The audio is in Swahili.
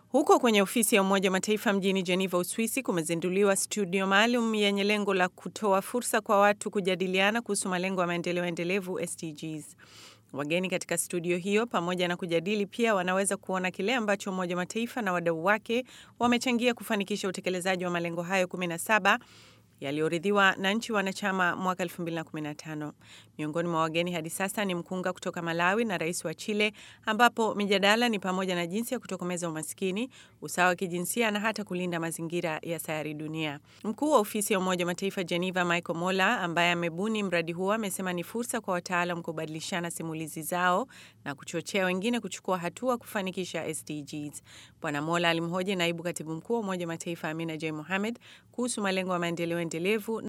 Huko kwenye ofisi ya Umoja wa Mataifa mjini Geneva, Uswisi, kumezinduliwa studio maalum yenye lengo la kutoa fursa kwa watu kujadiliana kuhusu malengo ya maendeleo endelevu SDGs. Wageni katika studio hiyo, pamoja na kujadili, pia wanaweza kuona kile ambacho Umoja wa Mataifa na wadau wake wamechangia kufanikisha utekelezaji wa malengo hayo 17 yaliyoridhiwa na nchi wanachama mwaka 2015. Miongoni mwa wageni hadi sasa ni mkunga kutoka Malawi na rais wa Chile, ambapo mijadala ni pamoja na jinsi ya kutokomeza umaskini, usawa wa kijinsia na hata kulinda mazingira ya sayari dunia. Mkuu wa ofisi ya Umoja wa Mataifa Geneva, Michael Mola, ambaye amebuni mradi huo, amesema ni fursa kwa wataalam kubadilishana simulizi zao na kuchochea wengine kuchukua hatua kufanikisha SDGs. Bwana Mola alimhoji naibu katibu mkuu wa Umoja wa Mataifa Amina J Mohamed kuhusu malengo ya maendeleo endelevu